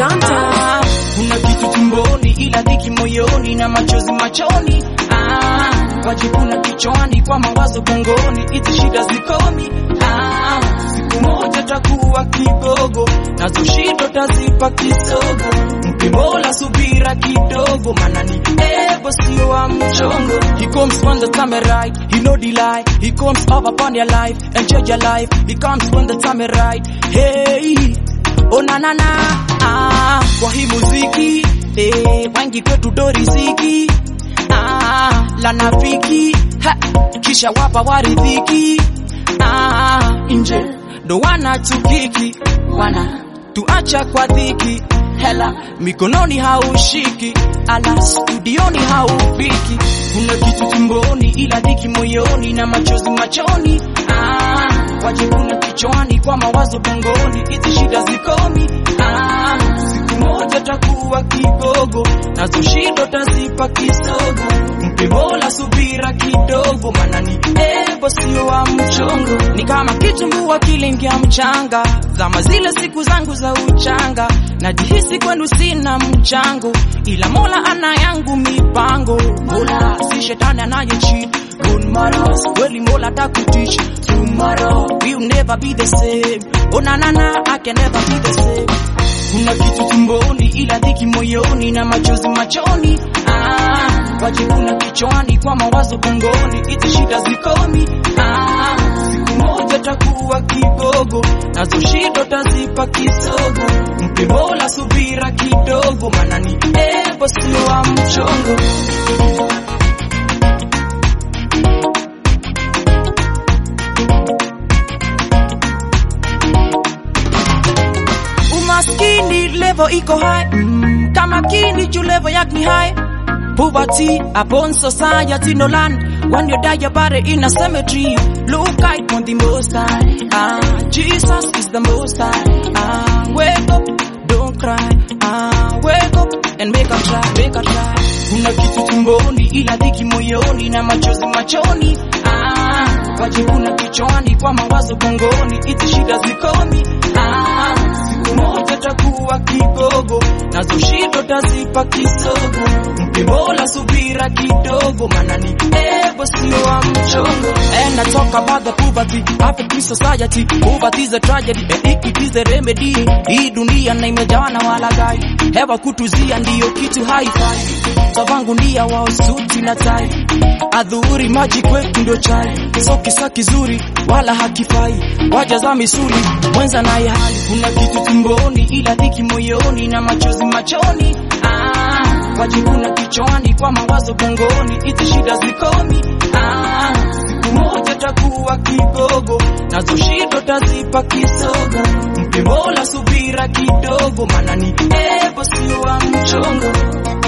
Ah, kuna kitu tumboni ila dhiki moyoni na machozi machoni ah, wajikuna kichwani kwa mawazo gongoni hizi shida zikomi ah, siku moja takuwa kigogo nazo shindo tazipa kisogo mpe mola subira kidogo mana ni ego sio wa mchongo he comes when the time is right he no delay he comes up upon your life enjoy your life he comes when the time is right hey oh na na na ah, kwa hii muziki eh, wengi kwetu do riziki ah, la nafiki ha, kisha wapa waridhiki ah, nje ndo wana tukiki wana tuacha kwa dhiki hela mikononi haushiki ala studioni haufiki kuna kitu tumboni ila dhiki moyoni na machozi machoni ah, wajikuna kichwani kwa mawazo bongoni hizi shida zikomi ah, siku moja takuwa kigogo nazo shindo tazipa kisogo mpe mola subira kidogo mana ni ego sio wa mchongo ni kama kitumbua kilingia mchanga zama zile siku zangu za uchanga najihisi kwenu sina mchango ila mola ana yangu mipango mola si shetani anaye cheat Good matters, kweli mola takutich tomorrow we'll never be the same oh na na na I can never be the same kuna kitu tumboni ila dhiki moyoni na machozi machoni ah, wajikuna kichwani kwa mawazo gongoni hizi shida zikomi ah, siku moja takuwa kigogo nazo shindo tazipa kisogo mpe mola subira kidogo mana ni ego sio wa mchongo umaskini level iko high mm, kama kini juu level yak ni high poverty upon society no land when you die your body in a cemetery look out on the most high ah, jesus is the most high ah, wake up don't cry ah, wake up and make a try make a try kuna kitu tumboni ila dhiki moyoni na machozi machoni ah, wajikuna kichwani kwa mawazo gongoni hizi shida zikomi ah, siku moja takuwa kigogo nazo shindo tazipa kisogo mpe mola subira kidogo mana ni ego sio wa mchongo and I talk about the poverty African society poverty is a tragedy and it is a remedy hii dunia na imejawa na walagai hewa kutuzia ndiyo kitu haifai savangu ndia wao suti na tai adhuhuri maji kwetu ndio chai so kisa kizuri wala hakifai waja za misuli mwenza naye hali kuna kitu tumboni ila dhiki moyoni na machozi machoni ah, wajikuna kichwani kwa mawazo gongoni hizi shida zikomi ah, siku moja takuwa kigogo nazo shindo tazipa kisogo mpe mola subira kidogo mana ni ego sio wa mchongo